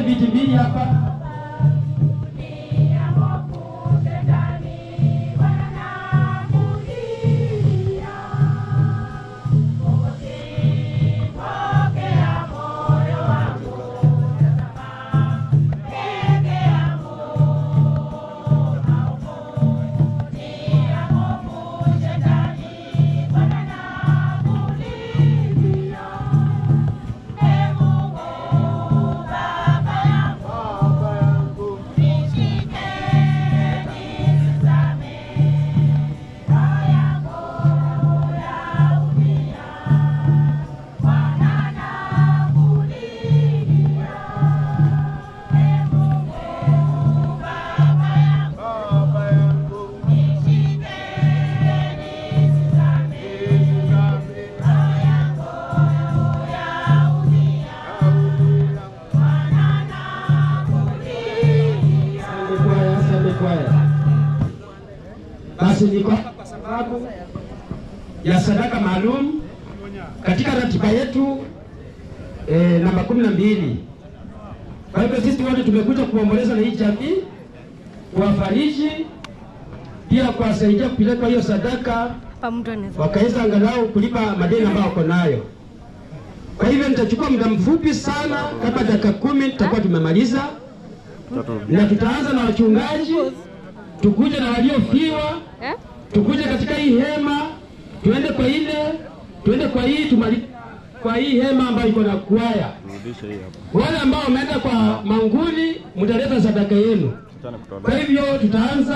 viti mbili hapa. Asante kwaya, asante kwaya. Basi niko hapa kwa sababu ya sadaka maalum katika ratiba yetu eh, namba kumi na mbili. Kwa hivyo sisi wote tumekuja kuomboleza na hii jamii, kuwafariji, pia kuwasaidia kupeleka hiyo sadaka, Hapa mtu anaweza wakaweza angalau kulipa madeni ambayo wako nayo. Kwa hivyo nitachukua muda mfupi sana, kama dakika kumi tutakuwa tumemaliza na tutaanza na wachungaji, tukuje na waliofiwa, eh? tukuje katika hii hema, tuende kwa ile, tuende kwa hii tumali, kwa hii hema ambayo iko na kwaya. Wale ambao wameenda kwa manguli, mtaleta sadaka yenu. Kwa hivyo tutaanza